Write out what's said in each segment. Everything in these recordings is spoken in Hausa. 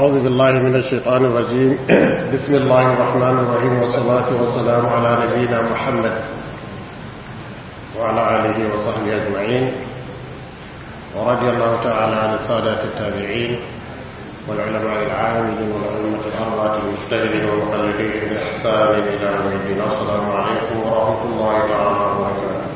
أعوذ بالله من الشيطان الرجيم بسم الله الرحمن الرحيم والصلاة والسلام على نبينا محمد وعلى آله وصحبه أجمعين ورضي الله تعالى عن السادة التابعين والعلماء العاملين والأئمة الأربعة المجتهدين والمقلدين بإحسان إلى يوم الدين السلام عليكم ورحمة الله تعالى وبركاته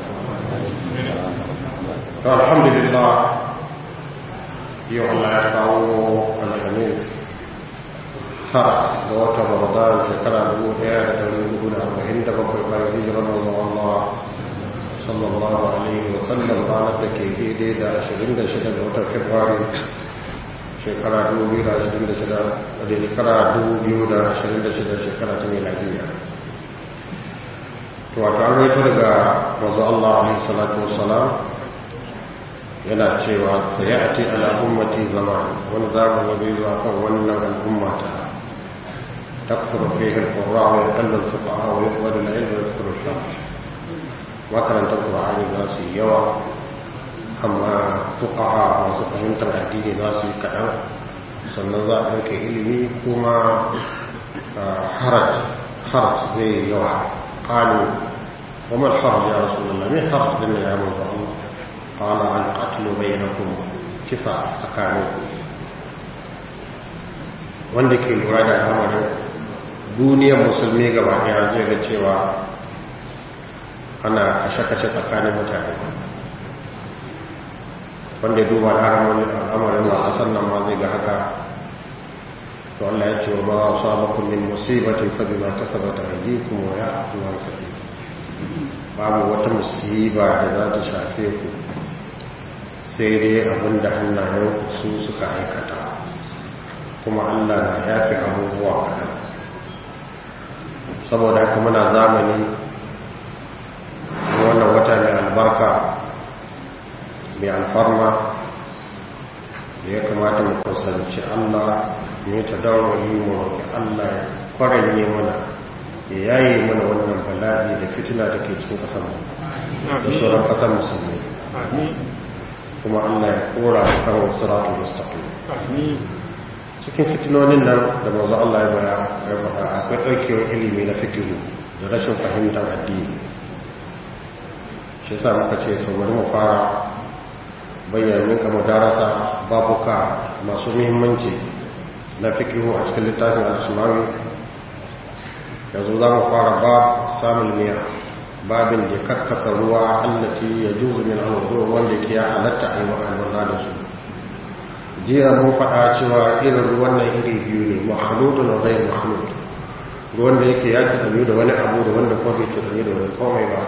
الحمد لله yau Allah ya kawo alhamis tara ga watan ramadan shekara 1447 bayan hijirar manzon Allah sallallahu alaihi wasallam ranar da ke daidai da 26 ga watan februari shekara 2026 da shekara 2026 shekara ta miladiya to wato an raito daga manzon Allah alaihi salatu wasalam yana cewa sai a ce al'ummati zama wani zamani zai zuwa kan wannan al'ummata takfur fi al-qurra wa yaqallu al-fuqaha wa yaqbalu al-ilm wa yakfur al-shar makarantar qur'ani za su yi yawa amma fuqaha masu fahimtar addini za su yi kaɗan sannan za a ɗauke ilimi kuma haraj haraj zai yi yawa qalu wa mal haraj ya rasulullah me haraj din ya manzo Allah قال القتل بينكم kisa tsakaninku wanda ke lura da al'amarin duniyar musulmi gaba daya zai ga cewa ana kashe-kashe tsakanin mutane wanda duba da al'amarin a ƙasar nan ma zai ga haka to Allah ya ce wa ba wa sabakun min musibatin fa bima kasabata aydikum wa ya'fu an kathir babu wata musiba da za ta shafe ku sai dai abin da hannayen su suka aikata kuma allah na yafi abubuwa kaɗan saboda haka muna zamani wannan wata mai albarka mai alfarma da ya kamata mu kusanci allah mai ta daurari mu roƙi allah ya kwaranye mana ya yaye mana wannan bala'i da fitina da ke cikin ƙasar da sauran ƙasar musulmi kuma Allah ya kora kan siratul mustaqim cikin fitinonin nan da manzo Allah ya bara ya faɗa akwai daukewar ilimi na fikihu da rashin fahimtar addini shi yasa muka ce to bari mu fara bayyana minka mudarasa babuka masu muhimmanci na fikihu a cikin littafin al-asmawi yanzu za mu fara bab samun miya babin da karkasa ruwa allati ya juzu min alwudu wanda ke ya halatta a yi wa alwala da su jiya mun faɗa cewa irin ruwan nan iri biyu ne mahaludu na zai mahalud ruwan da yake ya cutanyu da wani abu da wanda kuma bai cutanyu da wani komai ba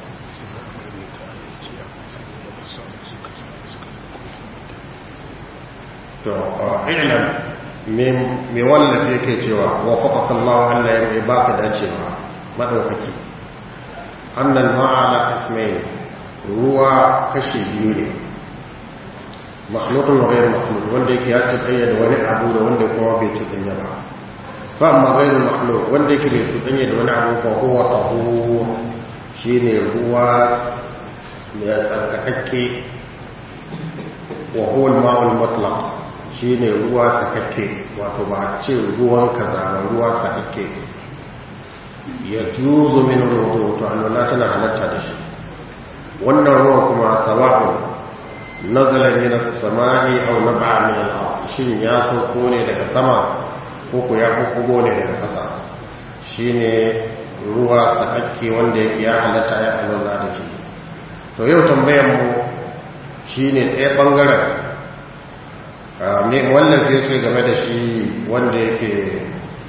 to ilan me wallafi yake cewa wa faƙaƙallahu allah ya mai baka dacewa maɗaukaki annan ma'ala ismail ruwa kashe biyu ne makhlukun ghairu makhluk wanda yake ya cuɗanya da wani abu da wanda kuma bai cuɗanya ba fa amma ghairu makhluk wanda yake bai cuɗanya da wani abu fa huwa tahur shine ruwa mai tsarkakakke wa huwa al-ma'ul mutlaq shine ruwa sakakke wato ba ce ruwan kaza ba ruwa sakakke ya juzo min rubutu to alwala tana halatta da shi wannan ruwan kuma sawa'un nazala min as-sama'i aw naba'a min al-ard shin ya sauko ne daga sama ko ko ya kugo ne daga ƙasa shine ruwa sakakke wanda yake ya halatta ya alwala da shi to yau tambayar mu shine ɗaya bangaren me wallafi ce game da shi wanda yake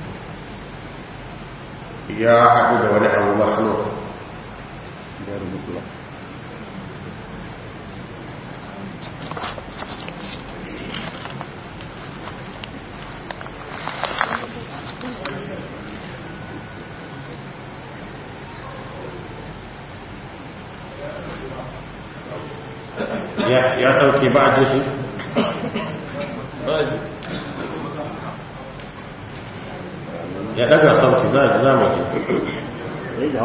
ya haɗu da wani abu mahalo ya ɗauke ba a jishi? ya daga sauti za a ji za mu ji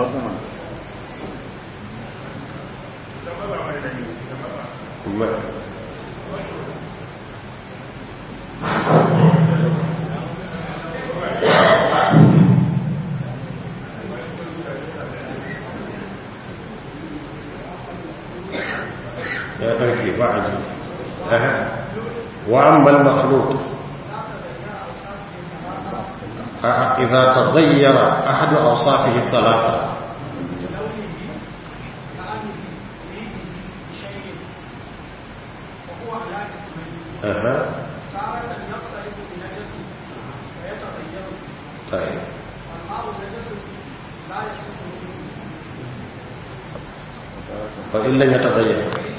ya ɗauke ba a ji wa ammal makhluk إذا تغير أحد أوصافه الثلاثة أها طيب فإن لم يتغير وإن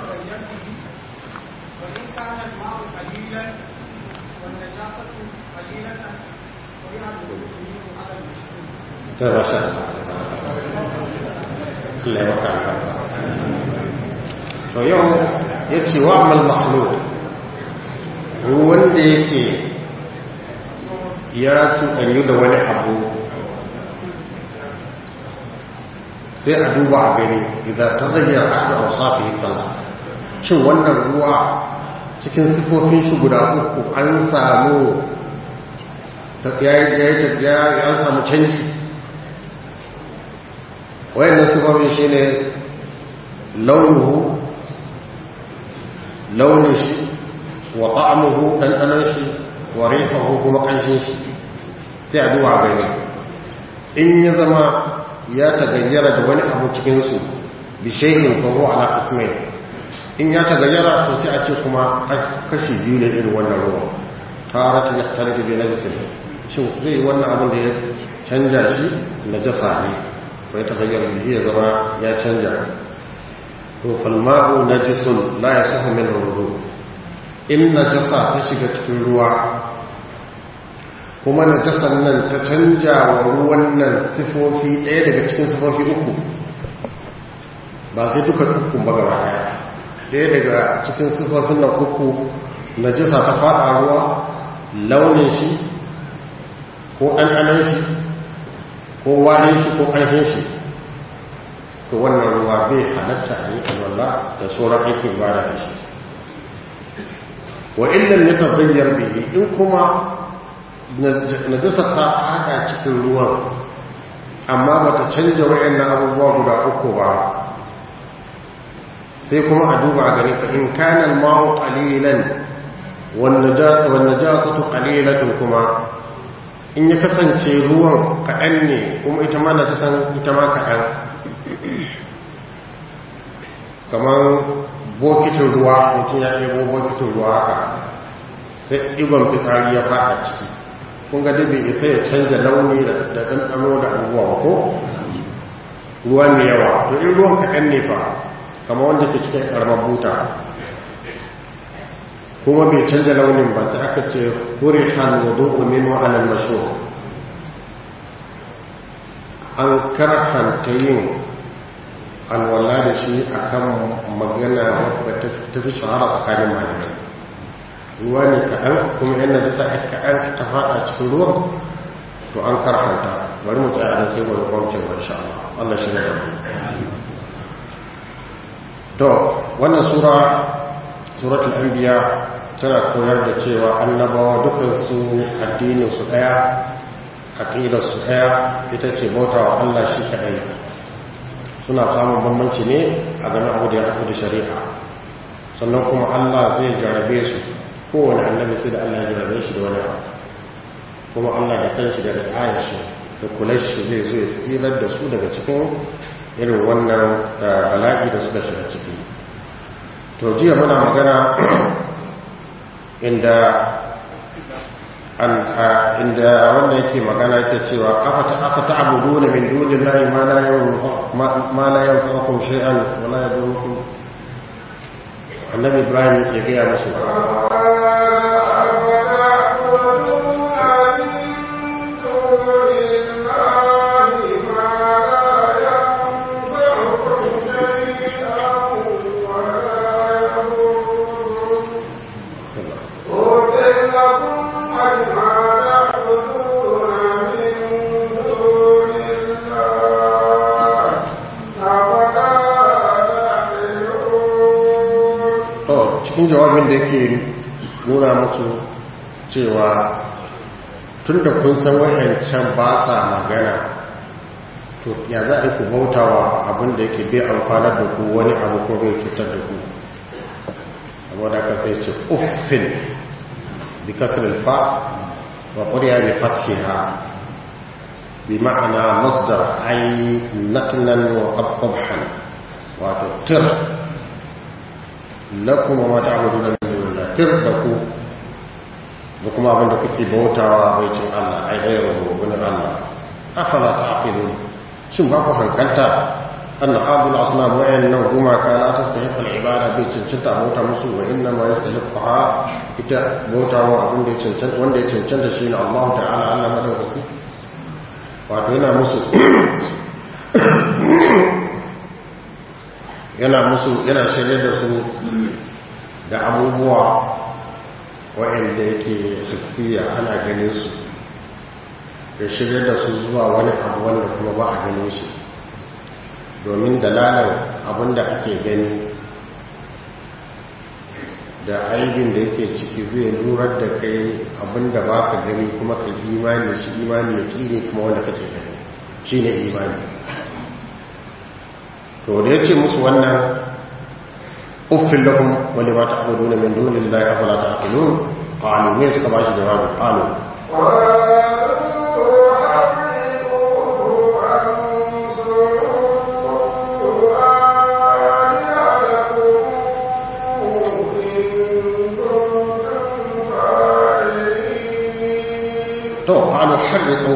كان الماء قليلا والنجاسة قليلة وهي الوجود على المشروع طيب ما شاء الله Allah ya maka albarka to yau ya ce wa amal makhluk wanda yake ya cuɗanyu da wani abu sai a duba a gani idan ta zayyar ahadu a wasafi tala shin wannan ruwa cikin sifofin shi guda uku an samu ya samu canji wayannan sifofin shi ne launuhu launin shi wa ta'amuhu ɗanɗanon shi wa rifahu kuma ƙanshin shi sai a duba gani in ya zama ya tagayyara da wani abu cikinsu bishayin faho ala ismai in ya tagayyara to sai a ce kuma kashi biyu ne irin wannan ruwa taratin ya tare da biyu na jisin shin zai wannan abin da ya canja shi na jasa ne ko ya tagayyara da ya zama ya canja to falma'u najisun la yasahu min wudu in najasa ta shiga cikin ruwa kuma najasan nan ta canja wa ruwan nan sifofi ɗaya daga cikin sifofi uku ba sai duka uku ba gaba ɗaya ɗaya daga cikin sifofin nan uku najasa ta faɗa ruwa launin shi ko ɗanɗanon shi ko warin shi ko ƙarfin shi to wannan ruwa bai halatta a yi alwala da sauran aikin ibada da shi wa illan ya tabayyar bihi in kuma najasa ta haɗa cikin ruwan amma ba ta canja wayannan abubuwa guda uku ba sai kuma a duba gani fa in kana al-ma'u qalilan wan najasa wan najasatu qalilatun kuma in ya kasance ruwan kaɗan ne kuma ita ma najasan ita ma kaɗan kamar bokitin ruwa mutum ya ɗebo bokitin ruwa haka sai ɗigon fitsari ya faɗa ciki kun ga dabe isa ya canja launi da ɗanɗano da abubuwa ko ruwa mai yawa to in ruwan kaɗan ne fa kamar wanda ke cikin ƙaramar buta kuma bai canja launin ba sai aka ce huri hannudu umin wa'anan maso an karhanta yin alwala da shi a kan magana wadda ta fi shahara tsakanin malamai ruwa ne kaɗan kuma yana jisa a kaɗan ta faɗa cikin ruwan to an karhanta bari mu tsaye a sai wani kwamcin wa insha Allah Allah shi ne da mu to wannan sura suratul anbiya tana koyar da cewa annabawa dukkan su addinin su daya aqidar su daya ita ce bautawa Allah shi kadai suna samun bambanci ne a game abu da ya haɗu da shari'a sannan kuma Allah zai jarabe su kowane annabi sai da Allah ya jarabe shi da wani abu kuma Allah da kanshi da ayar shi da kula shi zai zo ya tsirar da su daga cikin irin wannan bala'i da suka shiga ciki to jiya muna magana inda inda wanda yake magana yake cewa afata afata abuduna min dunillahi ma la yanfa ma la yanfa'ukum shay'an wa la yadurukum annabi ibrahim yake ga musu cikin jawabin da yake nuna musu cewa tun da kun san wayancan ba sa magana to ya za a ku bautawa abin da yake bai amfanar da ku wani abu ko bai cutar da ku saboda ka sai ce uffin bi kasr fa wa quriya bi fathiha bi ma'ana masdar ay natnan wa qabhan wato tir lakum ma ta'buduna min dunillah tir da ku da kuma abin da kuke bautawa bai cin Allah ai dai rububin Allah afala ta'qilun shin ba ku hankalta anna abul asnam wa inna huma kana tastahiq al ibada bai cancanta bauta musu wa inna ma yastahiqha ita bautawa abin da ya cancanta wanda ya cancanta shine Allah ta'ala Allah madaukaki wato yana musu yana musu yana shirye da su da abubuwa waɗanda yake hissiya ana ganin su ya shirye da su zuwa wani abu wanda kuma ba a ganin shi domin dalalar abin da ake gani da aibin da yake ciki zai lurar da kai abin da ba ka gani kuma ka imani shi imani ya ne kuma wanda kake gani shi ne imani to da ya ce musu wannan uffin lakum wani ma ta abu dole min dole lillahi afala ta aqilun qalu ne suka ba shi jawabi qalu to qalu harriquhu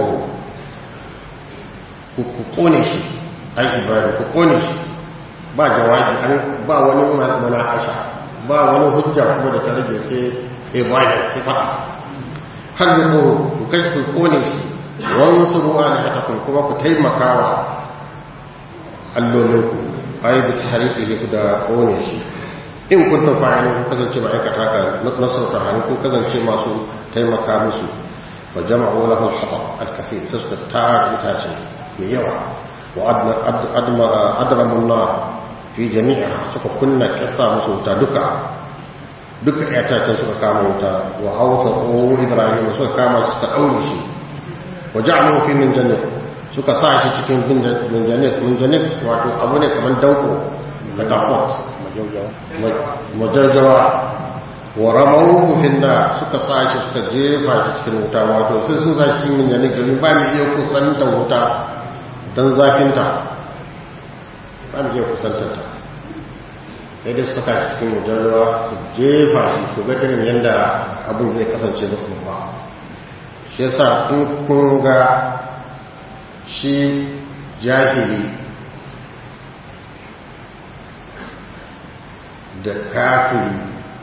ku ku kone shi ai ibrahim ku kone shi ba jawabi an ba wani munakasha ba wani hujja kuma da ta rage sai sai bayan sai fada harriquhu ku kai ku kone shi wansuru alihatakum kuma ku taimakawa allolinku ai bi tahriqihi ku da kone shi in kuntum fa'ilin ku kasance ma'aikata ka nasarta hannu ku kasance masu taimaka musu فجمعوا له الحطب الكثير سسك التار إتاجي ميوع وأدرموا النار في جميعها سوف كنا كسا مسوتا دكا دكا إتاجي سوف كاما وتا وأوثقوا إبراهيم سوف كاما ستأولي شيء وجعلوا في من جنة suka sa shi cikin minjanik minjanik wato abu ne kamar dauko da tafot majarjawa wa ramawu finna suka sa shi suka jefa shi cikin wuta wato sai sun sa shi min yanin domin ba mu iya kusanta wuta don zafinta ba mu iya kusantar ta sai dai su saka shi cikin mujarrawa su jefa shi ko ga irin yadda abin zai kasance da kuma shi yasa in kun ga shi jahili da kafiri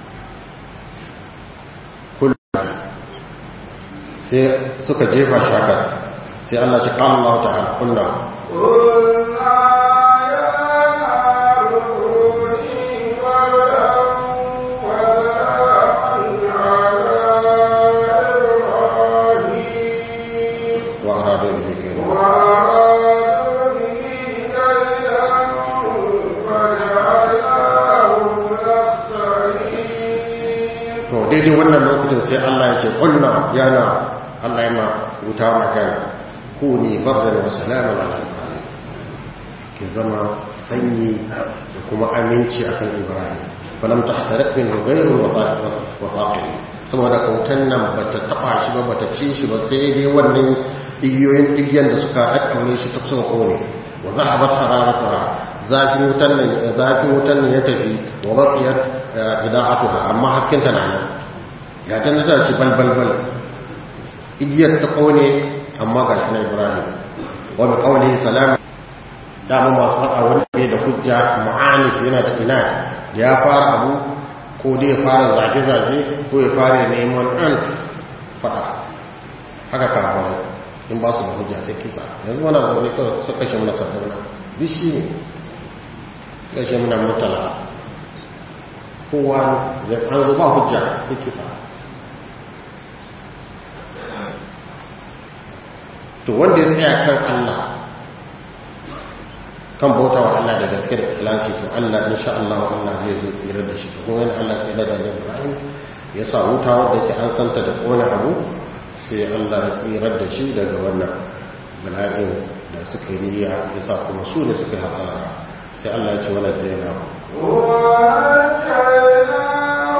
sai suka jefa shakar sai Allah ci kan Allah ta'ala kunna wa aradu bihi kayra to daidai wannan lokacin sai Allah ya ce kunna yana Allah ya ma wuta magana ku ne bardan wa salaman ala ibrahim ki zama sanyi da kuma aminci akan ibrahim falam tahtarik min ghayru wa thaqil saboda kautan nan bata taba shi ba bata ci shi ba sai dai wannan igiyoyin igiyan da suka daddaure shi ta suka kone wa zahabat hararatuha zafin wutan nan zafin wutan nan ya tafi wa baqiyat ida'atuha amma hasken ta nan ya tanda ta ci balbalbal igiyar ta kone amma ga shi na ibrahim wani kawai salam dama masu faɗa wani ne da hujja ma'anif yana da ina ya fara abu ko dai ya fara zage-zage ko ya fara neman ɗan faɗa haka kawai in ba su da hujja sai kisa yanzu wani abu ne kawai su kashe mana sabbin bi shi ne kashe mana mutala kowa an zo ba hujja sai kisa to wanda ya tsaya kan Allah kan bauta wa Allah da gaske da ikhlasi to Allah insha Allah Allah zai zo tsira da shi kuma yana Allah tsira da Ibrahim ya sa wuta wanda yake an santa da kona abu sai Allah ya tsira da shi daga wannan bala'in da suka yi niyya ya sa kuma su ne suka yi hasara sai Allah ya ce wala daina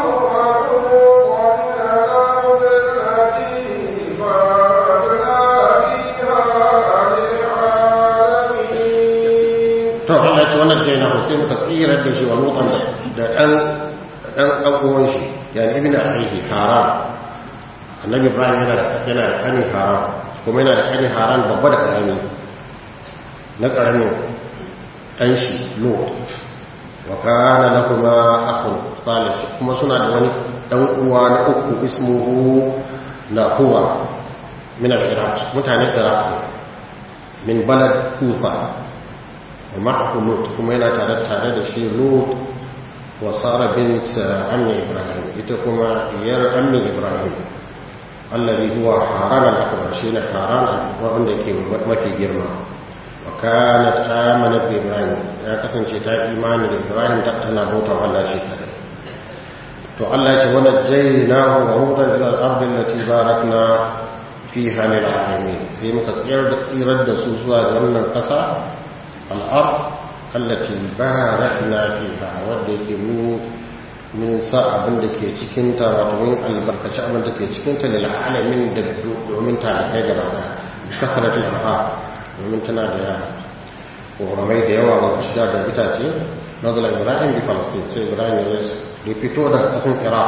tsirar da shi wa lutan da ɗan ɗan uwan shi yani ibn ahihi haram annabi ibrahim yana da yana da ƙani haram kuma yana da ƙani haram babba da ƙarami na ƙaramin ɗan shi lot wa kana lahuma akhun salih kuma suna da wani ɗan uwa na uku ismuhu nahuwa min al-iraq mutanen iraq min balad kufa wa ma'ahu lut kuma yana tare tare da shi lut wa sara bint ammi ibrahim ita kuma yar ammi ibrahim alladhi huwa haran al-akbar shine haran wanda yake mafi girma wa kanat amanat bi ibrahim ya kasance ta imani da ibrahim ta tana bauta Allah shi kadai to Allah ya ce wa najaynahu wa lutan ila al-ardi allati barakna fiha lil alamin sai muka tsayar da tsirar da su zuwa ga wannan kasa al-ard allati barakna fiha wanda yake mu mun sa abin da ke cikin ta wato mun albarkaci abin da ke cikin ta lil alamin da domin ta kai gaba da kasratul anha domin tana da ƙoramai da yawa ba shiga da itace nazala ibrahim bi palestine sai ibrahim ya da fito daga ƙasar iraq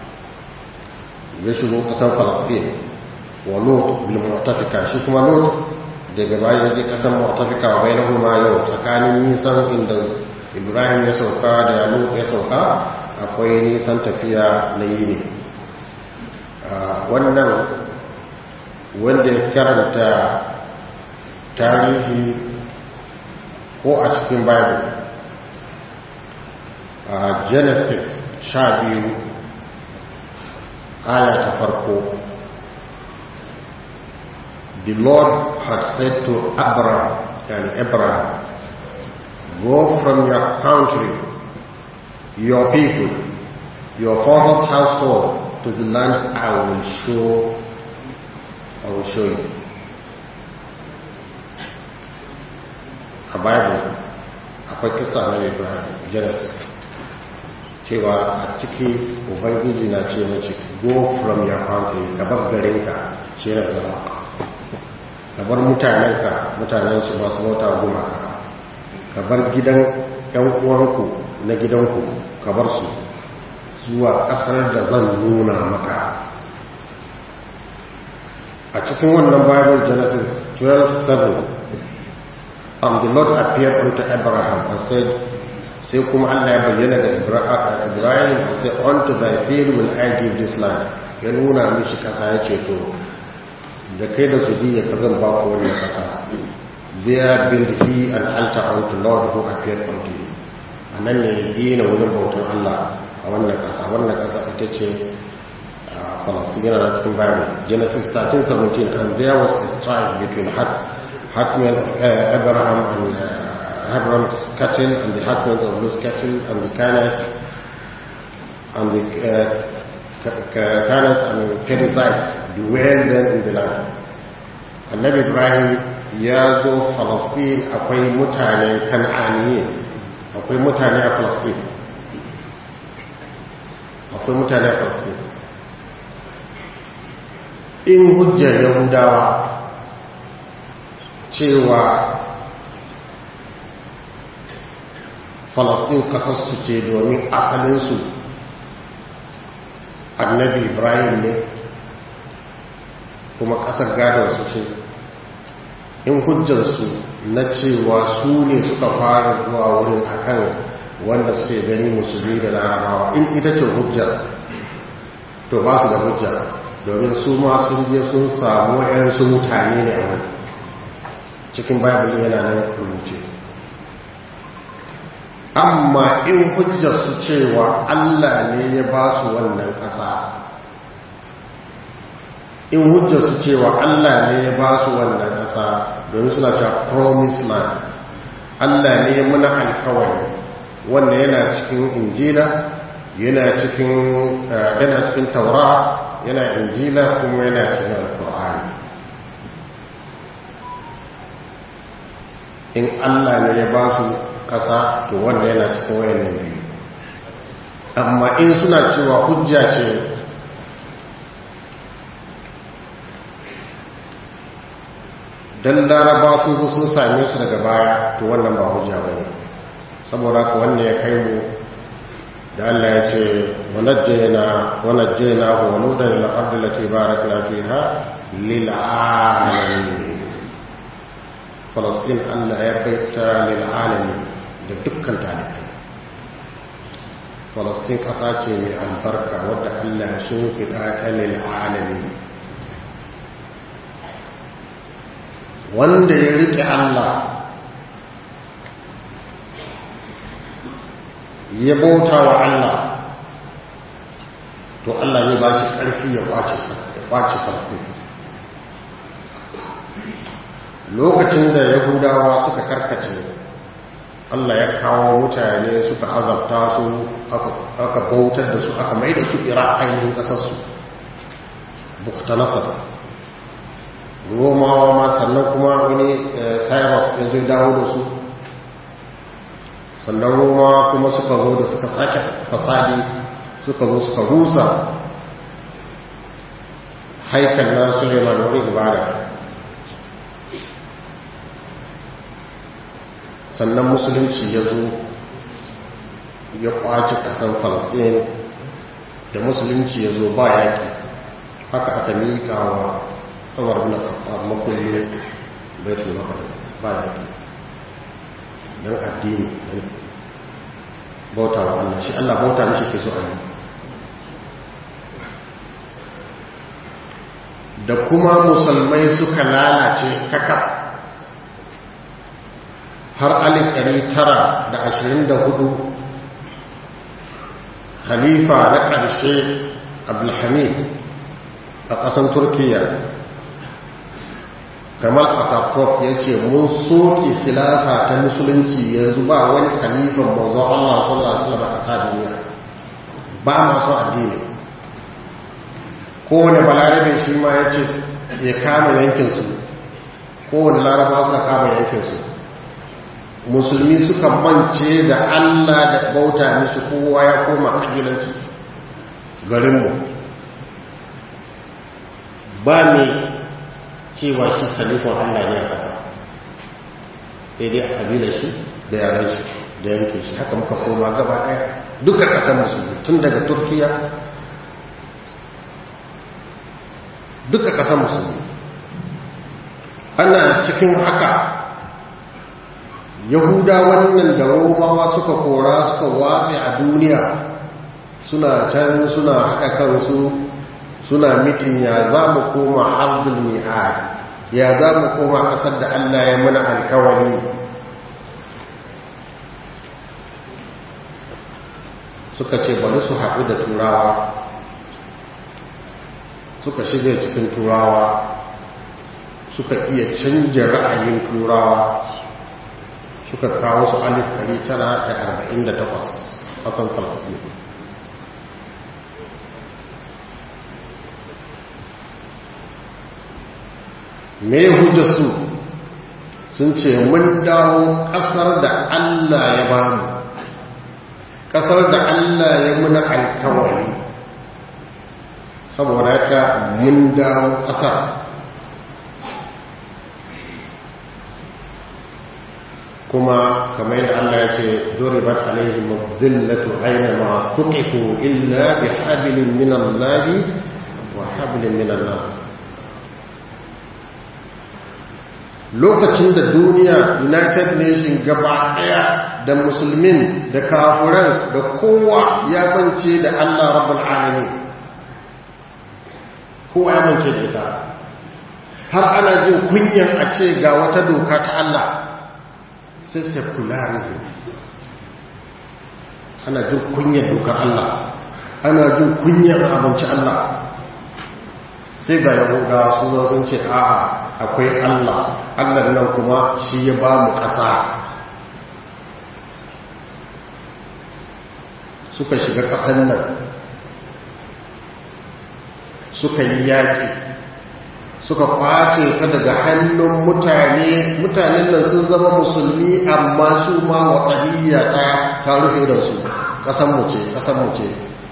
ya shigo ƙasar palestine wa lot bil mu'tafika shi kuma lot daga baya ya je ƙasar mu'tafika wa bai ma yau tsakanin nisan inda ibrahim ya sauka da lot ya sauka akwai nisan tafiya na yi ne wannan wanda ya karanta tarihi ko a cikin bible a genesis sha biyu aya ta farko the lord had said to abraham and abraham go from your country your people your father's household to the land i will show i will show you a bible akwai kisa na ibrahim genesis cewa a ciki ubangiji na ce mace go from your country ka bar garinka shi na zama ka bar mutanenka mutanensu masu bauta gumaka ka bar gidan yan uwanku na gidanku ka bar su zuwa kasar da zan nuna maka a cikin wannan bible genesis 12:7 and the lord appeared unto abraham and said sai kuma allah ya bayyana da ibrahim and said unto thy seed will i give this land ya nuna mishi kasa ya ce to da kai da su biya ka zan ba ku wannan kasa there build he an altar unto lord who appeared unto you a nan ne ya gina wurin bautan allah a wannan kasa wannan kasa ita ce Palestine na cikin Bible Genesis 13:17 and there was a strife between herdsmen of uh, Abraham and uh, Abraham's cattle and the herdsmen of Lot's cattle and the Canaanites and the uh, Canaanites and the Perizzites dwell then in the land. Annabi Ibrahim ya zo Palestine akwai mutane kan'aniye akwai mutane a Palestine akwai mutane a Palestine in hujjar yahudawa cewa falastin kasarsu ce domin asalinsu annabi ibrahim ne kuma kasar gadonsu ce in hujjarsu na cewa su ne suka fara zuwa wurin akan wanda suke gani musulmi da larabawa in ita ce hujjar to ba su da hujjar domin su ma sun je sun samu yansu mutane ne a wani cikin bible yana nan rubuce amma in hujjar su cewa allah ne ya ba su wannan ƙasa in hujjar su cewa allah ne ya ba su wannan ƙasa domin suna cewa promise land allah ne ya muna alkawari wanda yana cikin injila yana cikin yana cikin taura yana injila kuma yana cikin alkur'ani in allah ne ya ba su ƙasa to wanda yana cikin wayannan biyu amma in suna cewa hujja ce don laraba sun zo sun same su daga baya to wannan ba hujja ba ne saboda ka wanne ya kai mu da Allah ya ce wanajjena wanajjena wa nudan ila ardi lati barakna fiha lil alamin Falastin Allah ya baita lil alamin da dukkan talibai Falastin ƙasa ce mai albarka wadda Allah sun fiɗa ta lil alamin wanda ya riƙe Allah ya bauta wa Allah to Allah ne ba shi ƙarfi ya ƙwace ya ƙwace Falastin lokacin da Yahudawa suka karkace Allah ya kawo mutane suka azabta su aka bautar da su aka mai da su ira ainihin ƙasarsu bukta nasar romawa ma sannan kuma wani cyrus ya zai dawo da su sannan romawa kuma suka zo da suka sake fasadi suka zo suka rusa haikal na suleiman wani ibada sannan musulunci ya zo ya kwace kasan falastin da musulunci ya zo ba yaƙi haka aka miƙa wa umar bin khattab makullin baitul maqdis ba yaƙi don addini don bauta wa Allah shi Allah bauta mishi ke so a yi da kuma musulmai suka lalace kakaf har alif ɗari tara da ashirin da hudu halifa na ƙarshe abdulhamid a ƙasan turkiya kamal atakok ya ce mun soke filafa ta musulunci yanzu ba wani halifan manzon allah sallallahu alaihi wasallam a ƙasa duniya ba masu addini kowane balarabe shi ma ya ce ya kama yankinsu kowane laraba suka kama yankinsu musulmi suka mance da Allah da bauta mishi kowa ya koma kabilanci garinmu ba ne cewa shi khalifan Allah ne a ƙasa sai dai a kabilar shi da yaran shi da yankin shi haka muka koma gaba ɗaya duka ƙasar musulmi tun daga turkiya duka ƙasar musulmi ana cikin haka yahuda wannan da romawa suka kora suka watsa a duniya suna can suna haɗa kansu suna mitin ya za mu koma abdul mi'ad ya za mu koma ƙasar da allah ya mana alkawari suka ce bari su haɗu da turawa suka shiga cikin turawa suka iya canja ra'ayin turawa suka kawo su alif 948 ƙasan falastin me hujjarsu sun ce mun dawo ƙasar da allah ya ba mu ƙasar da allah ya muna alkawari saboda haka mun dawo ƙasar kuma kamar yadda Allah ya ce duribat alaihim dhillatu aina ma tuqifu illa bihablin min Allah wa hablin min nas lokacin da duniya United Nation gaba daya da musulmin da kafuran da kowa ya mance da Allah rabbul alamin kowa ya mance da ita har ana jin kunyan a ce ga wata doka ta Allah sai secularism ana jin kunyar dokar Allah ana jin kunyar abinci Allah sai ga yahuda su zo sun ce a'a akwai Allah Allah nan kuma shi ya ba mu ƙasa suka shiga ƙasan nan suka yi yaƙi suka kwace ta daga hannun mutane mutanen nan sun zama musulmi amma su ma waɗaniya ta ta rufe da su ƙasanmu ce ƙasanmu ce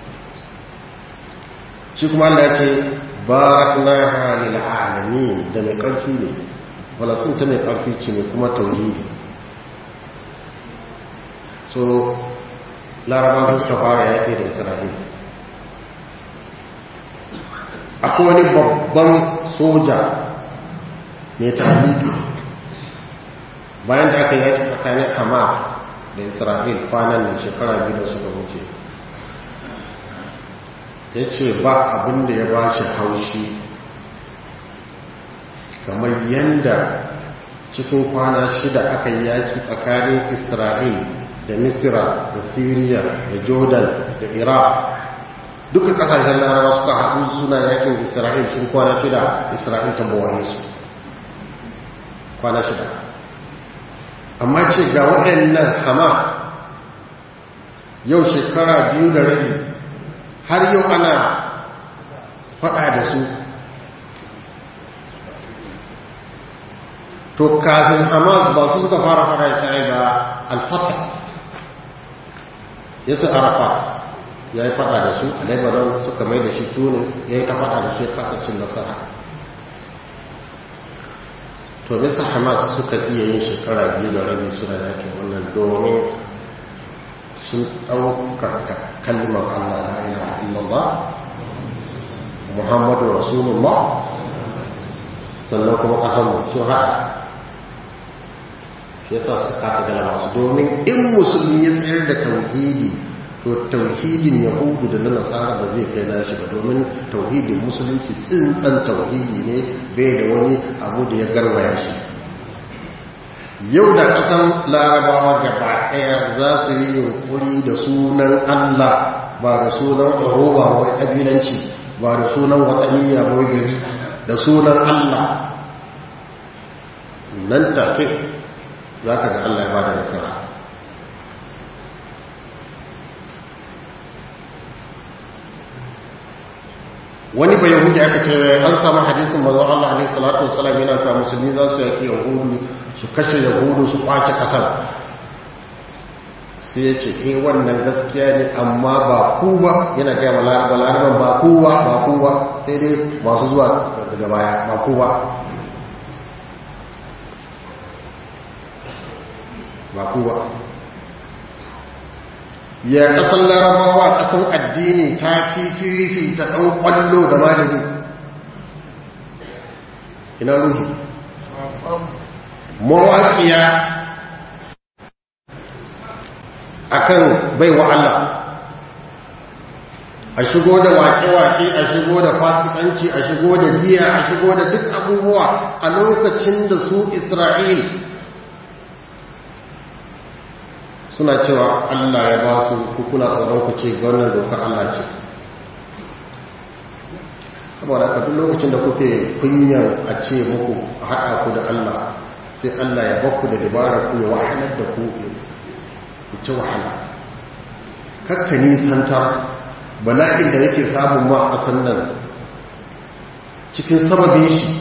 shi kuma Allah ya ce barakna halil alamin da mai ƙarfi ne falasin ta mai ƙarfi ce ne kuma tauhidi so laraba suka fara yaƙi da isra'il akwai wani babban soja mai taliki bayan da aka yaki tsakanin hamas da isra'il kwanan nan shekara biyu da suka wuce ya ce ba abin da ya ba shi haushi kamar yadda cikin kwana shida aka yi yaki tsakanin isra'il da misira da syria da jordan da iraq duka kasashen larawa suka haɗu suna yakin isra'il cikin kwana shida isra'il ta bawane su kwana shida amma ce ga waɗannan hamas yau shekara biyu da rabi har yau ana faɗa da su to kafin hamas ba su suka fara faɗa isra'il ba alfata yasu arafat ya yi faɗa da su a lebanon suka mai da shi tunis ya yi ta faɗa da su ya kasacin nasara to bisa hamas suka iya yin shekara biyu da rabi suna yakin wannan domin sun ɗaukar kalmar allah la ilaha illallah muhammadu rasulullah sannan kuma ƙasar sun haɗa shi yasa su kasa galaba su domin in musulmi ya tsayar da tauhidi to tauhidin yahudu da na nasara ba zai kai nashi ba domin tauhidin musulunci tsintsan tauhidi ne bai da wani abu da ya garwaya shi yau da kasan larabawa gaba ɗaya za su yi yunkuri da sunan allah ba da sunan oroba wai ƙabilanci ba da sunan watsaniya wai gari da sunan allah nan take za ka ga allah ya ba da nasara wani bai yahudi aka ce an samu hadisin mazan Allah alaihi salatu wasalam yana ta musulmi za su yaki yahudu su kashe yahudu su kwace kasar sai ya ce eh wannan gaskiya ne amma ba ku ba yana gaya ma laraban ba kowa ba kowa sai dai masu zuwa daga baya ba kowa ba kowa ya kasan larabawa kasan addini ta fifi ta ɗan ƙwallo da malami ina ruhi mawaƙiya akan baiwa Allah a shigo da waƙe-waƙe a shigo da fasikanci a shigo da giya a shigo da duk abubuwa a lokacin da su isra'il suna cewa Allah ya ba su kukuna tsoron ku ce wannan dokar Allah ce saboda haka duk lokacin da kuke kunyan a ce muku a haɗa ku da Allah sai Allah ya bakku da dabarar ku ya wahalar da ku ku ci wahala kakka nisantar bala'in da yake samun ma a sannan cikin sababin shi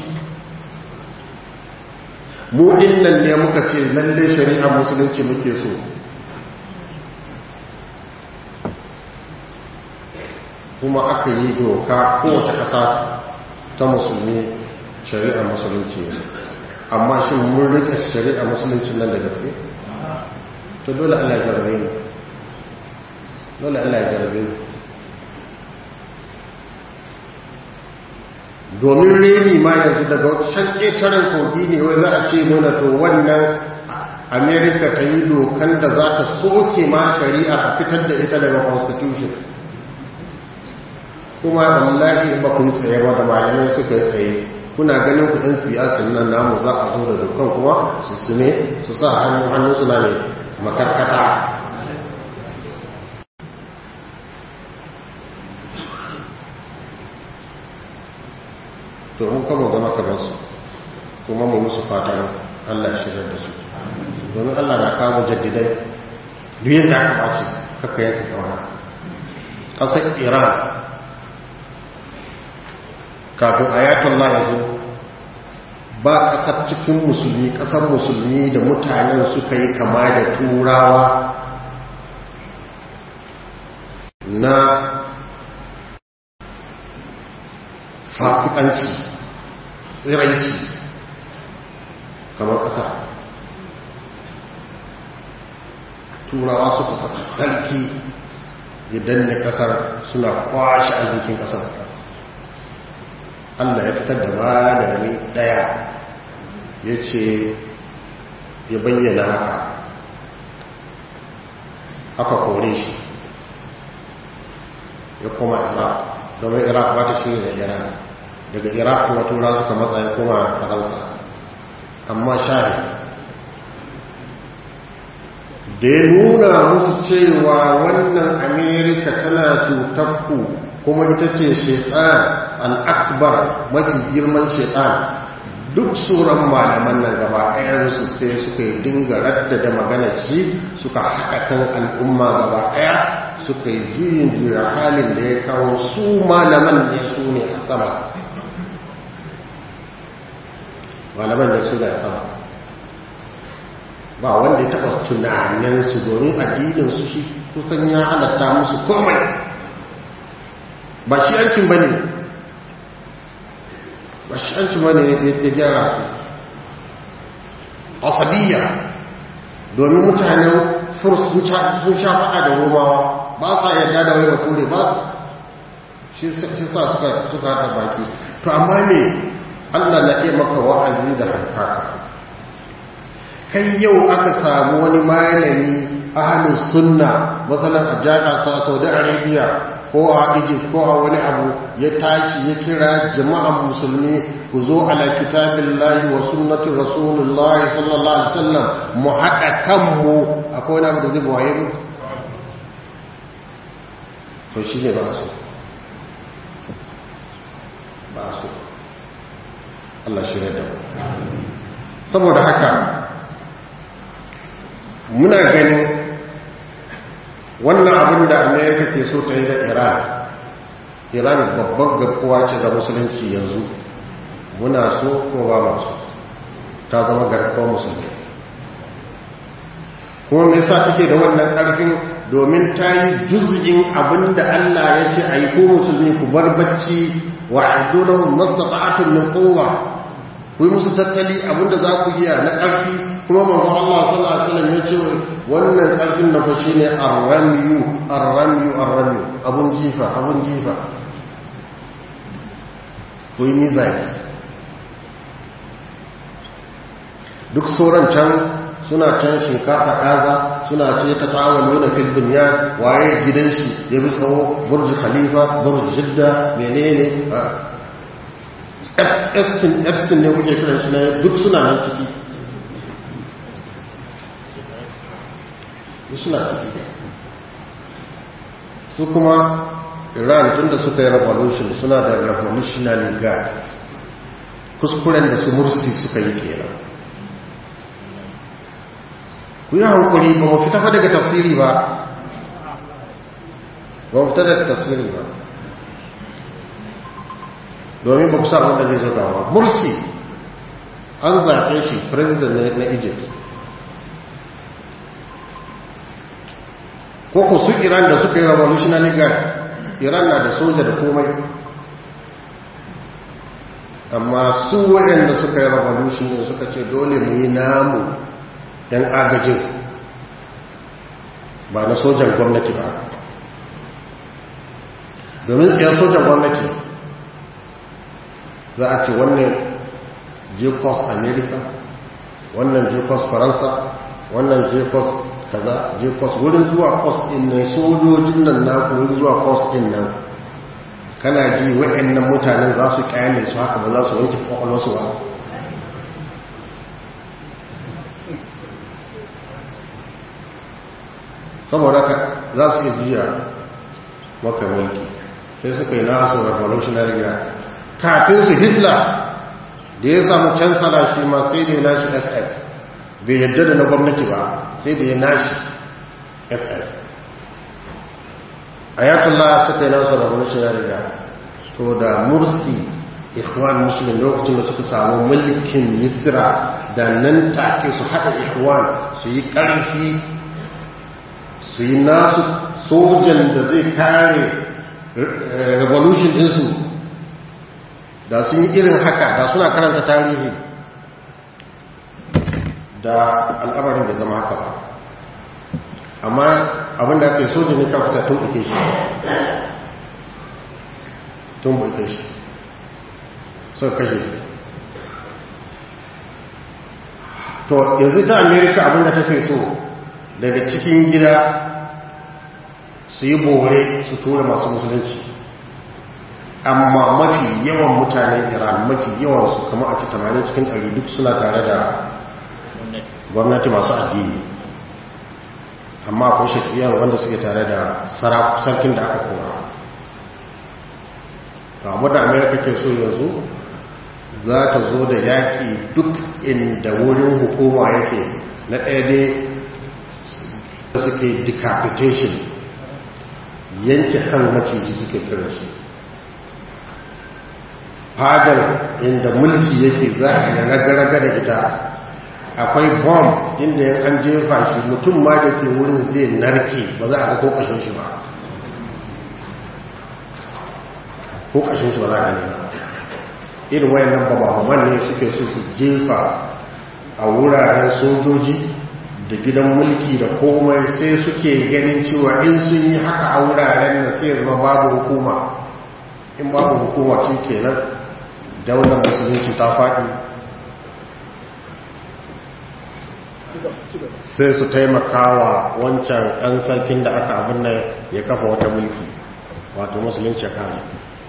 mu nan ne muka ce lalle shari'a musulunci muke so kuma aka yi doka kowace ƙasa ta musulmi shari'a musulunci ne amma shi mun rika shari'a musulunci nan da gaske to dole Allah ya jarabe ni dole Allah ya jarabe ni domin reni ma yanzu daga can ƙetaren kogi ne wai za a ce mana to wannan amerika ta yi dokan da za ta soke ma shari'a a fitar da ita daga constitution kuma wallahi ba kun tsaye ba da malamai suka yi tsaye kuna ganin kudin siyasan nan namu za a zo da dokan kuma su su ne su sa hannu hannu suna ne makarkata to mun kama zama kamar su kuma mu musu fatan Allah ya shigar da su domin Allah na kawo jaddidai duk yadda aka ɓace kakka yanka kawana ƙasar iran kafin ayatollah ya zo ba ƙasar cikin musulmi ƙasar musulmi da mutanen suka yi kama da turawa na fasikanci tsiranci kamar ƙasa turawa suka saka sarki ya danne kasar suna kwashe arzikin kasar allah ya fitar da malami daya ya ce ya bayyana haka aka kore shi ya koma iraq domin iraq ba ta shiri da iran daga iraq kuma tura suka matsa ya koma faransa amma shahi da ya nuna musu cewa wannan amerika tana cutakku kuma ita ce shaitan al'akbar mafi girman shaitan duk tsoron malaman nan gaba ɗayansu sai suka yi dinga raddada magana shi suka haɗa kan al'umma gaba ɗaya suka yi juyin juya halin da ya kawo su malaman ne su ne a sama malaman ne su ne a sama ba wanda ya taɓa tunaninsu domin addininsu shi kusan ya halatta musu komai ba shi yankin ba ne ba shi yankin ba ne ya gyara su asabiya domin mutanen furs sun sha faɗa da romawa ba sa yadda da wai bature ba shi sa suka suka haɗa baki to amma ne allah na iya maka wa'azi da hankaka kai yau aka samu wani malami ahalin sunna matsalan a jaka sa saudi arabia ko a egypt ko a wani abu ya tashi ya kira jama'an musulmi ku zo ala kitabin lahi wa sunnatin rasulullahi sallallahu alaihi wasallam mu haɗa kanmu akwai wani abu da zai buwaye mu to shi ne ba so ba so Allah shi da saboda haka muna ganin wannan abin da amerika ke so ta yi da iran iran babban garkuwa ce ga musulunci yanzu muna so ko ba masu ta zama garkuwa musulmi kuma me yasa take da wannan karfin domin ta yi juz'in abin da allah ya ce a yi ko musulmi ku bar bacci wa abdullahun mastata'atun min kowa ku yi musu tattali abin da za ku iya na ƙarfi kuma manzo Allah sallallahu alaihi wasallam ya ce wannan karfin na fashi ne arramiyu arramiyu arramiyu abun jifa abun jifa ko yi missiles duk sauran can suna can shinkafa kaza suna ce ta tawon nuna fil dunya waye gidan shi ya bi tsawo burj khalifa burj jidda menene Epstein Epstein ne kuke kiran shi na duk suna nan ciki suna ciki su kuma iran tun da suka yi revolution suna da revolutionary gas kuskuren da su mursi suka yi kenan ku yi hankuri ba mu fita daga tafsiri ba ba mu fita daga tafsiri ba domin ba ku sa wanda zai zo gawa mursi an zaɓe shi president na egypt ko ku su iran da suka yi revolutionary guard iran na da soja da komai amma su waɗanda suka yi revolution ne suka ce dole mu yi namu yan agajin ba na sojan gwamnati ba domin tsayar sojan gwamnati za a ce wannan jekos america wannan jekos faransa wannan jekos kaza je kwas wurin zuwa kwas din nan sojojin nan na wurin zuwa kwas din nan kana ji waɗannan mutanen za su kyale su haka ba za su wanke kwakwalwarsu ba saboda ka za su iya jiya maka mulki sai suka yi nasu revolutionary guard kafin su hitler da ya samu cansala shi ma sai da ya nashi ss bai yadda da na gwamnati ba sai da ya nashi ss ayatollah suka yi nasu revolutionary guard to da mursi ikhwan muslim lokacin da suka samu mulkin misra da nan take su haɗa ikhwan su yi ƙarfi su yi nasu sojan da zai kare revolution ɗinsu da sun yi irin haka da suna karanta tarihi da al'amarin da zama haka ba amma abinda aka yi soja ne kawai sa tun ike shi tun ike shi suka kashe shi to yanzu ta amerika abinda take so daga cikin gida su yi bore su tura masu musulunci amma mafi yawan mutanen iran mafi yawan su kama a ci 80 cikin 100 duk suna tare da gwamnati masu addini amma akwai shakiyan wanda suke tare da sarkin da aka kora abu da amerika ke so yanzu za ta zo da yaƙi duk inda wurin hukuma yake na ɗaya dai suke decapitation yanke kan maciji suke kira shi fadar inda mulki yake za a yi raga-raga da ita akwai bomb inda yan an jefa shi mutum ma da ke wurin zai narke ba za a ga ko ƙashin shi ba ko ƙashin shi ba za a gani ba irin wayannan bababaman ne suke so su jefa a wuraren sojoji da gidan mulki da komai sai suke ganin cewa in sun yi haka a wuraren na sai zama babu hukuma in babu hukuma ce kenan daular musulunci ta faɗi sai su taimakawa wancan ɗan sarkin da aka abin nan ya kafa wata mulki wato musulunci ya kare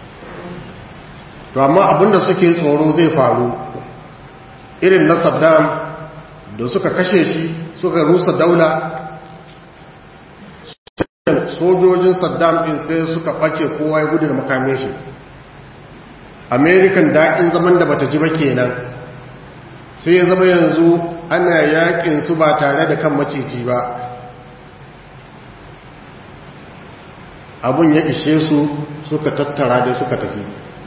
to amma abinda suke tsoro zai faru irin na saddam da suka kashe shi suka rusa daula sojojin saddam din sai suka ɓace kowa ya gudu da makamin shi american daɗin zaman da bata ji ba kenan sai ya zama yanzu ana yakin su ba tare da kan maciji ba abun ya ishe su suka tattara da suka tafi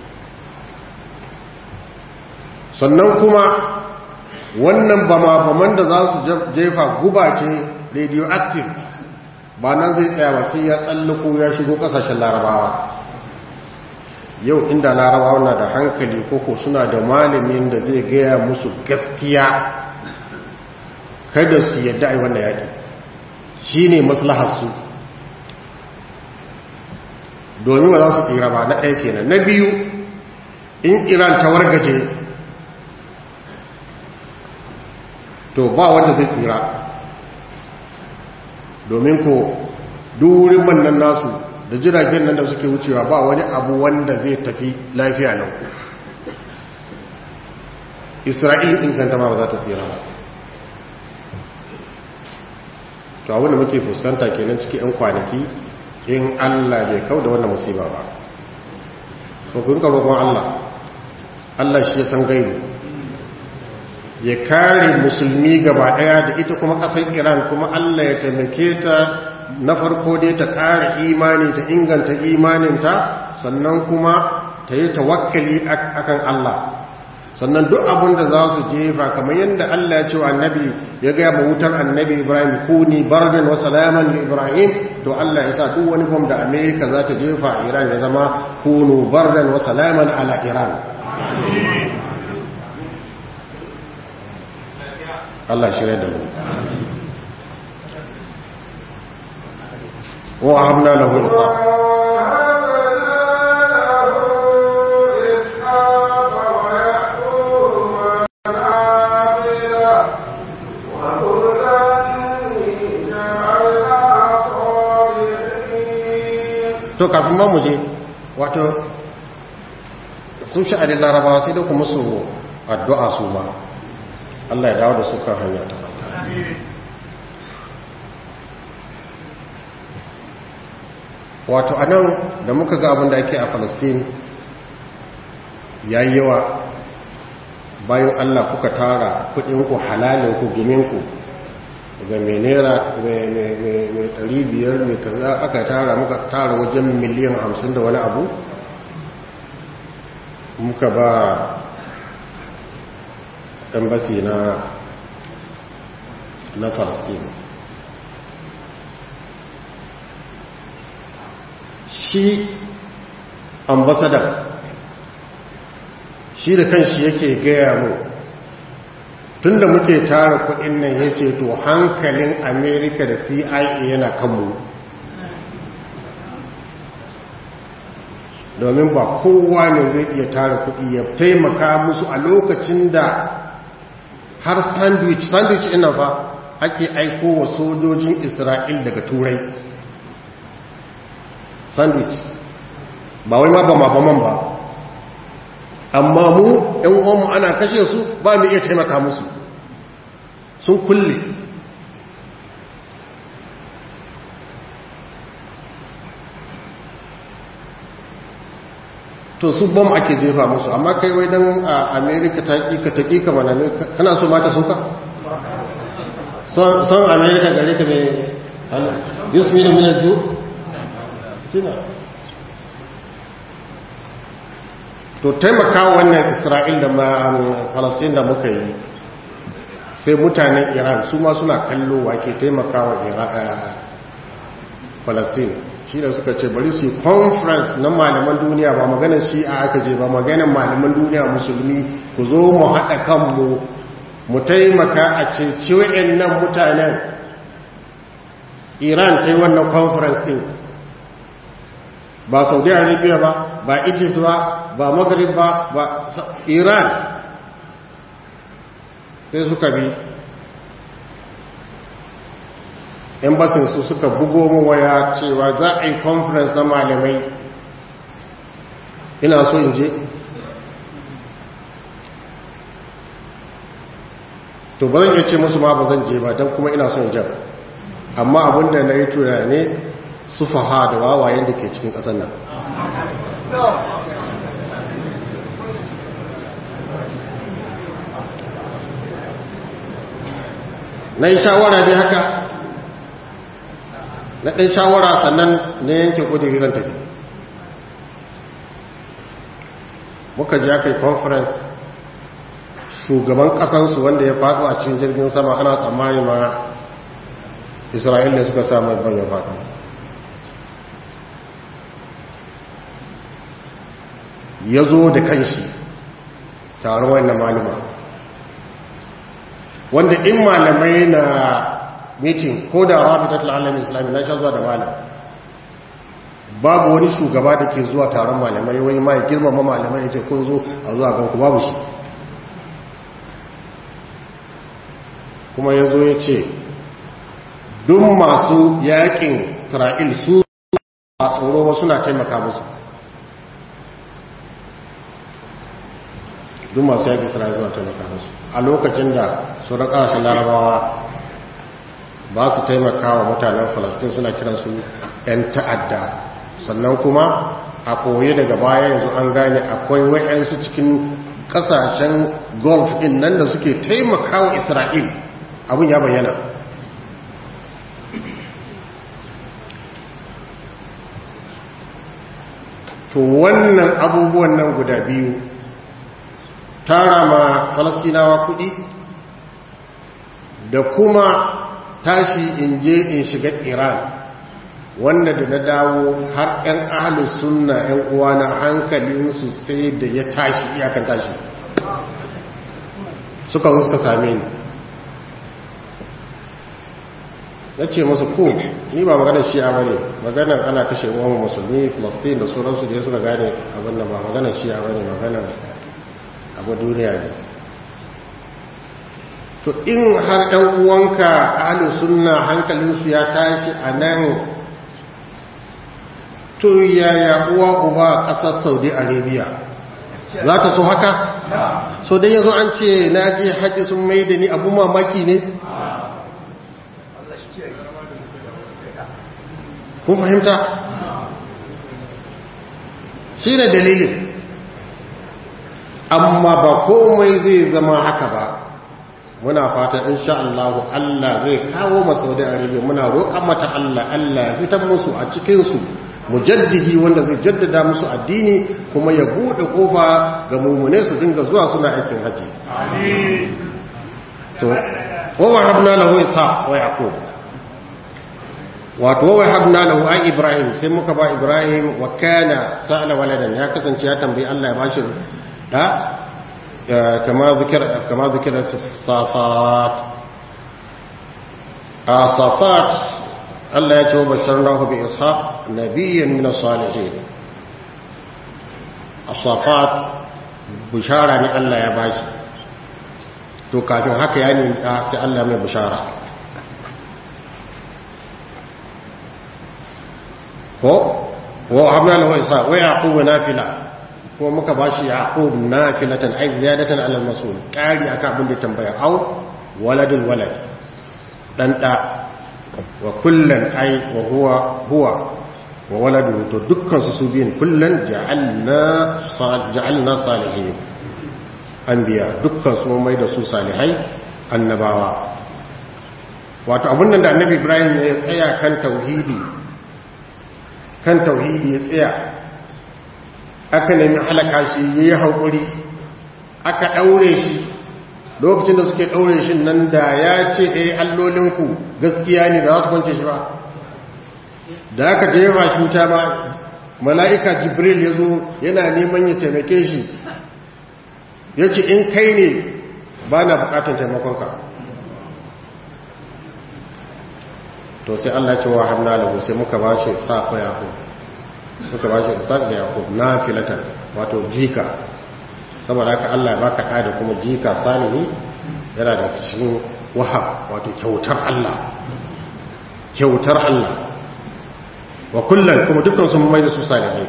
sannan kuma wannan bama-baman da za su jefa guba ce radioactive ba nan zai tsaya ba sai ya tsallako ya shigo kasashen larabawa yau inda larabawa na da hankali koko suna da malamin da zai gaya musu gaskiya kada su yadda a yi wannan yaƙi shi ne maslaharsu domin ba za su tsira ba na ɗaya kenan na biyu in iran ta wargaje to ba wanda zai tsira domin ko durin mannan nasu da jiragen nan da suke wucewa ba wani abu wanda zai tafi lafiya nan isra'il ɗin kanta ma ba za ta tsira ba to abinda muke fuskanta kenan cikin 'yan kwanaki in allah bai kau da wannan musiba ba ko kun roƙon allah allah shi ya san gaibu ya kare musulmi gaba daya da ita kuma kasar iran kuma allah ya taimake ta na farko dai ta kare imani ta inganta imaninta sannan kuma ta yi tawakkali akan allah sannan duk abin da za su jefa kamar yadda allah ya ce wa annabi ya gaya ma wutar annabi ibrahim kuni bardan wa salaman li ibrahim to allah ya sa duk wani bom da amerika za ta jefa a iran ya zama kunu bardan wa salaman ala iran Allah shirya da mu wa habna lahu isa to kafin ma mu je wato sun sha'anin larabawa sai da kuma su addu'a su ma Allah ya dawo da su kan hanya ta wato a nan da muka ga abin da ake a Falastin ya yi yawa bayan Allah kuka tara kudinku halalinku guminku ga mai naira mai ɗari biyar mai kaza aka tara muka tara wajen miliyan hamsin da wani abu muka ba embassy na na palestine shi ambassador shi da kanshi yake gaya mu tunda muke tara kudin nan ya ce to hankalin amerika da cia yana kanmu domin ba kowa ne zai iya tara kudi ya taimaka musu a lokacin da har sandwich sandwich ina fa ake aiko wa sojojin isra'il daga turai sandwich ba wai ma ba mafaman ba amma mu ‘yan uwanmu ana kashe su ba mu iya taimaka musu sun kulle to su bom ake jefa musu amma kai wai don a amerika ta ƙiƙa ta ƙiƙa mana ne kana so mata sun ka? son amerika gare ka mai yusuf da minar ju? tina to taimaka wannan isra'il da falasin da muka yi sai mutanen iran su ma suna kallo wake taimaka wa falastin shi da suka ce bari su yi conference na malaman duniya ba maganar shi a aka je ba maganar malaman duniya musulmi ku zo mu haɗa kanmu mu taimaka a ceci nan mutanen iran ta yi wannan conference din ba saudi arabia ba ba egypt ba ba maghrib ba ba iran sai suka bi embassy su suka bugo mu waya cewa za a yi conference na malamai ina so in je to ba zan iya ce musu ma ba zan je ba don kuma ina son jan amma abinda na yi tura ne su faha da wawayen da ke cikin ƙasar nan na yi shawara dai haka na ɗan shawara sannan na yanke ƙudiri zan tafi muka ji aka yi conference shugaban ƙasansu wanda ya faɗo a cikin jirgin sama ana tsammani ma isra'ila suka samu ban ya faɗo ya zo da kanshi taron wannan maluma wanda in malamai na mitin ko da rabitatul alamin islami na sha zuwa da malam babu wani shugaba da ke zuwa taron malamai wani ma ya girmama malamai ya ce kun zo a zuwa ganku babu shi kuma ya zo ya ce duk masu yakin isra'il su a tsoro ba suna taimaka musu duk masu yakin isra'il suna taimaka musu a lokacin da sauran ƙasashen larabawa ba su taimaka wa mutanen falastin suna kiransu 'yan ta'adda sannan kuma a koyi daga baya yanzu an gane akwai wa'yansu cikin ƙasashen golf ɗin nan da suke taimaka wa isra'il abin ya bayyana to wannan abubuwan nan guda biyu tara ma falastinawa kuɗi da kuma tashi in je in shiga iran wanda da na dawo har 'yan ahalus sunna 'yan uwana hankalinsu sai da ya tashi iyakan tashi suka zo suka same ni na ce masu ko ni ba maganar shi'a ba ne maganar ana kashe uwan musulmi filistin da sauransu da ya suka gane abin da ba maganar shi'a ba ne maganar abu duniya ne to in har ɗan uwanka ahli sunna hankalinsu ya tashi a nan to yaya uwa uba ƙasar saudi arabia za ta so haka so dai yanzu an ce na je hajji sun mai da ni abu mamaki ne kun fahimta shi ne dalilin amma ba komai zai zama haka ba muna fata insha Allah Allah zai kawo masaudi arabia muna roƙon mata Allah Allah ya fitar musu a cikinsu mujaddidi wanda zai jaddada musu addini kuma ya buɗe ƙofa ga mummune su dinga zuwa suna aikin haji to wa habna lahu ishaq wa yaqub wato wa habna lahu ai ibrahim sai muka ba ibrahim wa kana sa'ala waladan ya kasance ya tambayi Allah ya bashi da كما ذكر كما ذكر في الصافات الصافات الله يتوب بشرناه بإسحاق نبيا من الصالحين الصافات بشارة من الله يا باشي to kafin haka ya nemi sai Allah mai bishara ko wa hamna lahu isa wa yaqub nafila ko muka bashi yaqub nafilatan ay ziyadatan ala al-masul qari aka abin da tambaya au waladul walad dan da wa kullan ay wa huwa huwa wa waladu to dukkan su su biyin kullan ja'alna ja'alna salihin anbiya dukkan su mai da su salihai annabawa wato abun nan da annabi ibrahim ya tsaya kan tauhidi kan tauhidi ya tsaya aka nemi halaka shi ya yi haƙuri aka ɗaure shi lokacin da suke ɗaure shi nan da ya ce ɗaya allolinku gaskiya ne da za su kwance shi ba da aka jefa shi wuta ma mala'ika jibril ya zo yana neman ya taimake shi ya ce in kai ne ba na bukatun taimakonka to sai Allah ce wa hamna lahu sai muka ba shi safa yaqub muka ba shi isaac da yaqub na filatan wato jika saboda haka Allah ya baka da da kuma jika salihi yana da cikin wahab wato kyautar Allah kyautar Allah wa kullum kuma dukkan sun mai da su salihai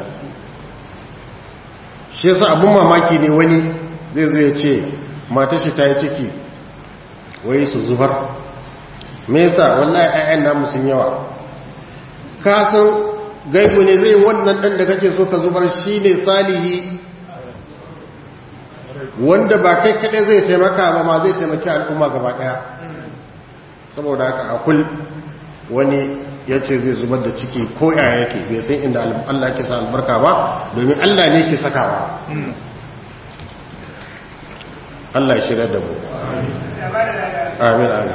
shi yasa abun mamaki ne wani zai zo ya ce matar shi ta yi ciki wai su zubar me yasa wallahi ayyan namu sun yawa ka san gaibu ne zai wannan dan da kake so ka zubar shine salihi wanda ba kai kaɗai zai taimaka ba ma zai taimaki al'umma gaba ɗaya saboda haka akul wani ya ce zai zubar da ciki ko yaya yake bai san inda Allah ke sa albarka ba domin Allah ne ke sakawa Allah ya shirya da mu amin amin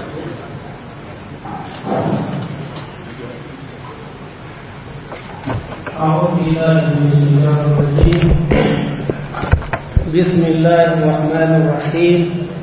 أعوذ بالله من الشيطان الرجيم بسم الله الرحمن الرحيم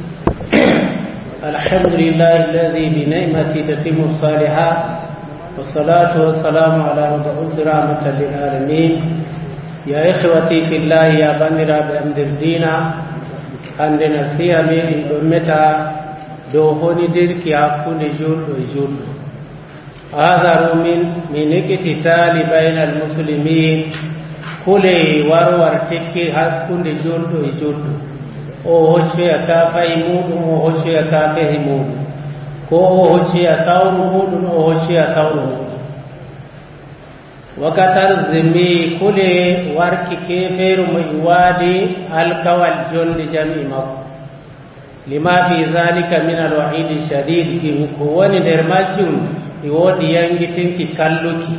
الحمد لله الذي بنعمته تتم الصالحات والصلاة والسلام على مبعوث رحمة للعالمين يا إخوتي في الله يا بندر بأمد الدين عندنا فيها من أمتا دوهوني ديرك يعقون جول وجول هذا من من اقتتال بين المسلمين كل ورور تكي حقون جول وجول o hocce ya kafayi muɗum o hocce ya kafehi muɗum ko o hocce ya sawru muɗum o hocce ya sawru muɗum wakatar zimmi kule warki kefeeru mo iwaadi alkawal jonde jami makko lima fi zalika min alwahidi shadid ɗin ko woni nder majjum e woodi yangitinki kalluki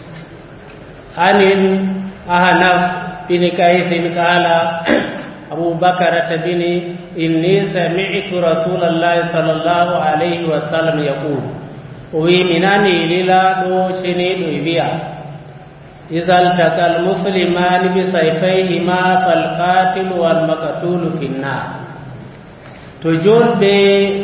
anin ahanaf bini kaysin qala أبو بكرة بن إني سمعت رسول الله صلى الله عليه وسلم يقول ومناني للا دوشني دوبيا إذا التقى المسلمان بسيفيهما فالقاتل والمقتول في النار تجول بي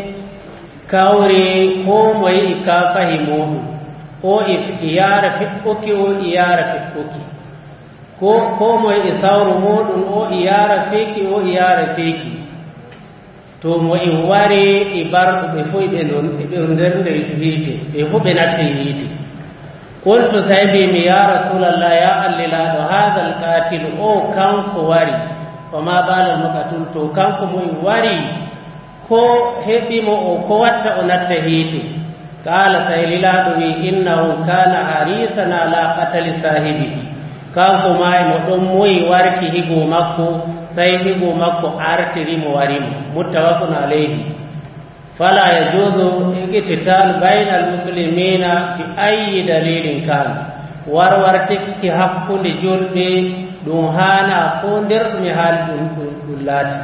كوري هو موي إكافهمون o iyara fiɓɓuki o iyara fiɓɓuki ko ko moye e sawru muɗum o iyara feeki o iyara feeki to mo en wari e barɗo ɓe fof ɓe ɓe nder nde hiite ɓe fof ɓe natte hiite qultu say mbimi ya rasulallah ya allilaɗo hada alqatilu o kanko wari fama balal makatul to kanko mo en wari ko heɓimo o ko watta o natta hiite qala say lilaɗo wi innahu kana harisan ala qatali sahibihi kanko ma mo ɗon moyi warki higo makko sai higo makko artiri mo warimo muttafaqun alayhi fala yajuzu iqtital bayna almuslimina bi ayyi dalilin kan warwartikki hakkunde julɓe ɗum hana ko nder ɗumi haali ɗum ɗum laati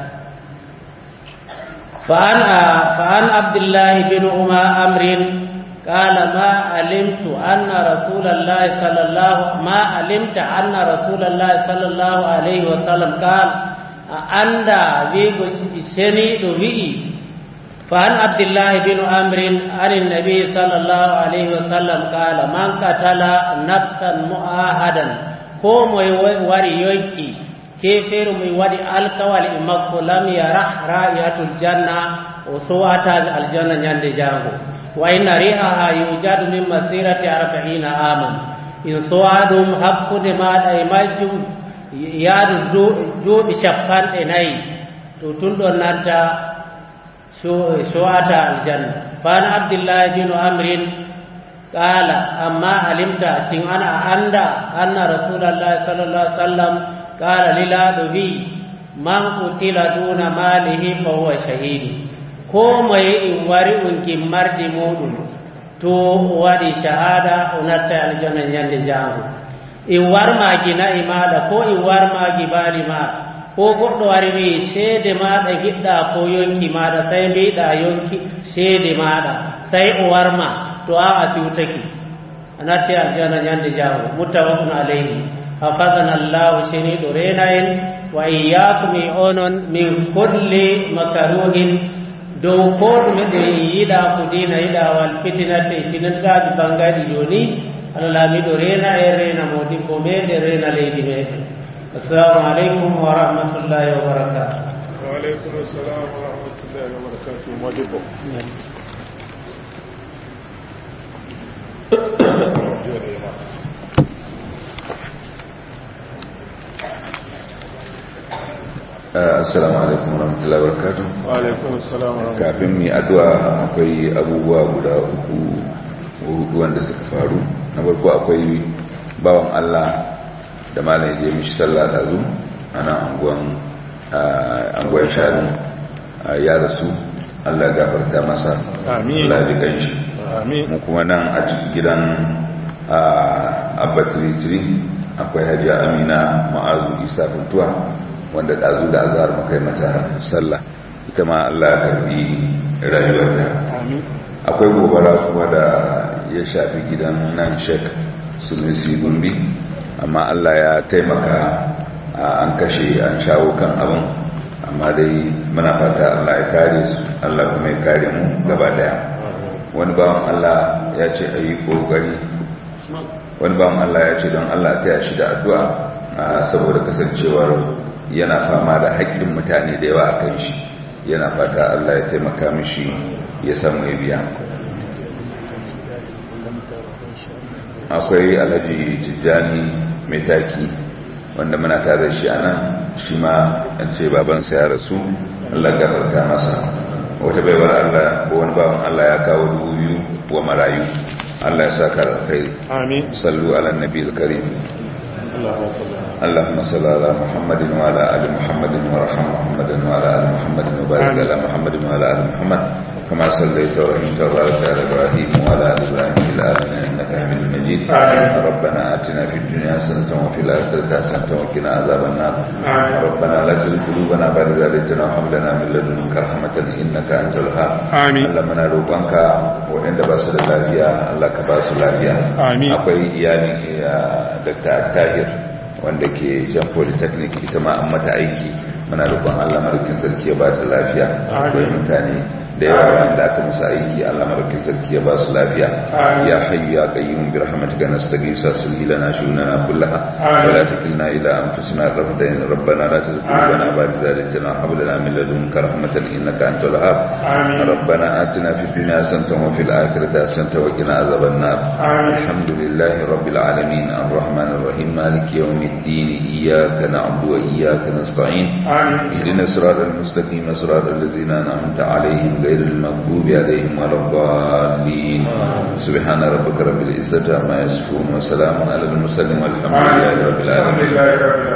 فعن فعن عبد الله بن أم أمر قال ما علمت أن رسول الله صلى الله ما علمت أن رسول الله صلى الله عليه وسلم قال a anda wigo seniɗo wi'i فعن عبد الله بن عمرو عن النبي صلى الله عليه وسلم قال من قتل نفسا مؤاهدا ko mai wari yonki keferu mai wadi alkawal imakko lam yarah ra'iyatul janna o sowata aljanna nyande jango wa inna rihaha yujadu min masirati arba'ina aman in sowadum hakkude maɗa e majjum yaadu duuɓi cappanɗe nayi to tun ɗon nanta sowata aljanna fan abdillahi binu amrin qala amma alimta sin ana anda anna rasulallahi sallallahu alaihi wasallam qala lilaɗo wi man qutila duna malihi fa huwa shahidi ko moye in wari un gimmardi muɗum to waɗi shahada o natta aljanna ñande jango in warmagi nayi maɗa ko in warmagi baali maɗa ko goɗɗo wari wi seede maɗa giɗɗa ko yonki maɗa sai mbiɗa yonki seede maɗa sai o warma to a a siwtaki a natti aljanna ñande jango muttafaqun alayhi hafadana allahu seniɗo rena en wa iyyakum e onon min kulli makaruhin dow ko ɗume ɗe yiɗa ko dina yiɗawal fitinate fitinataji bangaɗi joni allah laamiɗo rena en rena modi ko meɗen rena leydi meɗen assalamu aleykum wa rahmatullahi wa barakatu وعليكم السلام ورحمة الله وبركاته مودبو assalamu alaikum warahmatullahi wabarakatuh وعليكم السلام ورحمة kafin mu yi addu'a akwai abubuwa guda uku hudu wanda suka faru na farko akwai bawan Allah da malam ya je mishi sallah da zu ana anguwan anguwan shanu ya rasu Allah ya gafarta masa Amin. Allah ya ji kanshi آمين mu kuma nan a cikin gidan abba tiritiri akwai hajiya amina ma'azu isa funtuwa wanda ɗazu da azhar muka yi mata sallah ita ma allah ya karbi rayuwarta آمين akwai gobara kuma da ya shafi gidan nan shek sunusi gumbi amma allah ya taimaka a an kashe an shawo kan abin amma dai muna fata allah ya kare su allah kuma ya kare mu gaba daya wani bawan Allah ya ce a yi ƙoƙari wani bawan Allah ya ce don Allah ta yashi da addu'a a saboda kasancewar yana fama da haƙƙin mutane da yawa a kan shi yana fata Allah ya taimaka mishi ya samu ya biya akwai alhaji tijjani mai taki wanda muna tare da shi a nan shi ma an ce babansa ya rasu Allah gafarta masa wata baiwar Allah ko wani bawan Allah ya kawo dubu biyu wa marayu Allah ya saka alkhairi آمين sallu ala nabi karim اللهم صل على اللهم صل على محمد وعلى ال محمد وارحم محمد وعلى ال محمد وبارك آمين. على محمد وعلى ال محمد كما صليت ورحمت وبارك على ابراهيم وعلى ال ابراهيم في العالمين انك حميد مجيد آمين. ربنا اتنا في الدنيا حسنه وفي الاخره حسنه وقنا عذاب النار آمين. ربنا لا تزغ قلوبنا بعد إذ هديتنا وهب لنا من لدنك رحمه انك انت الوهاب آمين. Allah muna roƙonka waɗanda ba su da lafiya Allah ka ba su lafiya Amin. akwai iyalin uh, Dr. Tahir wanda ke jan polytechnic ita ma an mata aiki muna roƙon Allah madaukin sarki ya ba ta lafiya akwai mutane da yawa wanda aka musu aiki Allah madaukin sarki ya ba su lafiya Amin. ya hayyu ya qayyum bi rahmatika nastaghithu aslih lana shunana kullaha Amin. wa la takilna ila anfusina tarfata in rabbana la tuzigh qulubana ba'da idh hadaytana wa hab lana min ladunka rahmatan innaka antal wahhab آمين. ربنا آتنا في الدنيا حسنة وفي الآخرة حسنة وقنا عذاب النار آمين. الحمد لله رب العالمين الرحمن الرحيم مالك يوم الدين إياك نعبد وإياك نستعين آمين اهدنا الصراط المستقيم صراط الذين أنعمت عليهم غير المغضوب عليهم ولا الضالين سبحان ربك رب العزة عما يصفون وسلام على المرسلين والحمد لله رب الحمد العالمين لله رب العالمين